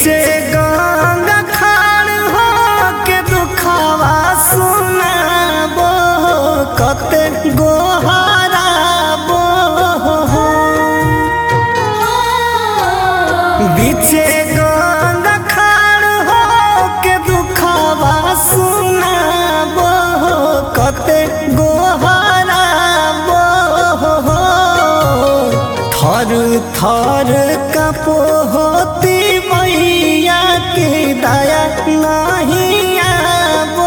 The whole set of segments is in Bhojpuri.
बीचे गंगा खाड़ हो के दुखावा सुनाबो कते गोहराबो बीचे गंगा खाड़ हो के दुखावा सुनाबो कते गोहराबो थर थर कपोती मैया के दया नहीं आबो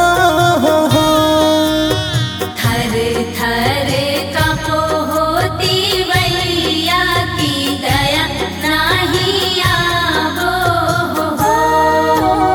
थर थर कपो होती वैया की दया नाही आबो हो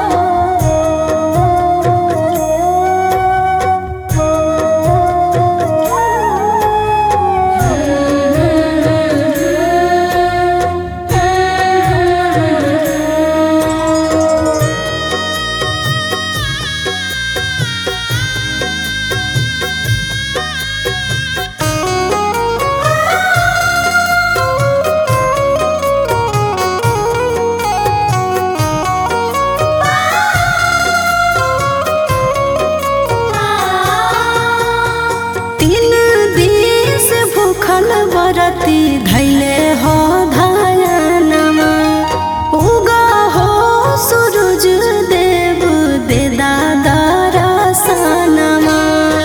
तीन दिस भूखल बरती धैले हो धायनमा उगा हो सूरज देव दे दादा रसनमा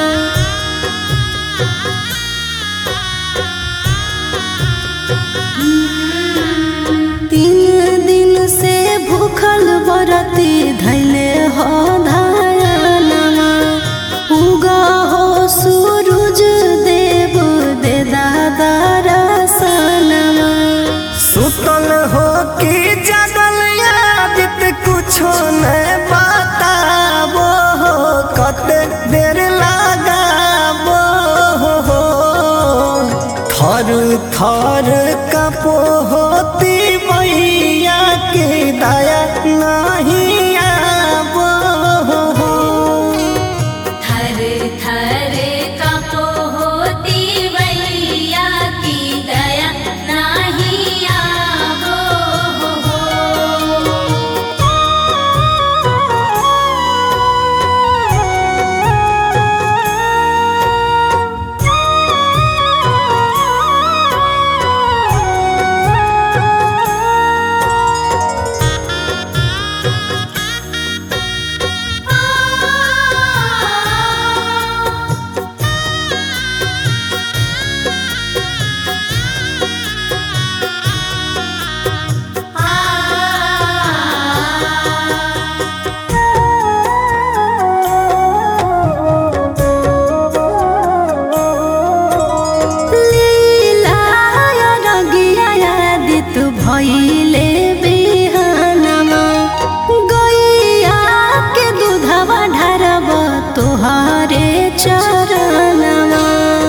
तीन दिन से भूखल बरती धैले हो धायनमा उगा हो सूरज देव दे दादा रसनमा सुतल हो कि जगल यादित कुछो न बताबो कते देर लगाबो थर थर कपोती मैया के दया नहीं आबो थर थर कपो होती वैया की दया नाही आबो हो लीलाय रगिया यादित भइले बिहानमा गैया के दूधवा ढारब तोहरे चरणमा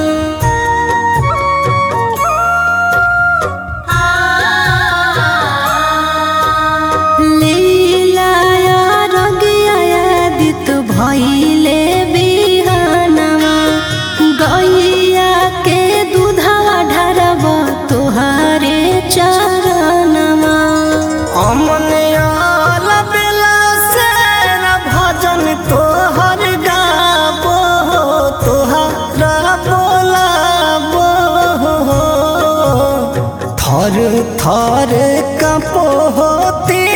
लीलाय रगिया यादित भइले बिहानमा गैया के दूधवा ढारब तोहरे चरणमा अमन आल बेला से न भजन तोहर गाबो तोहरा बोलाबो थर थर कपोती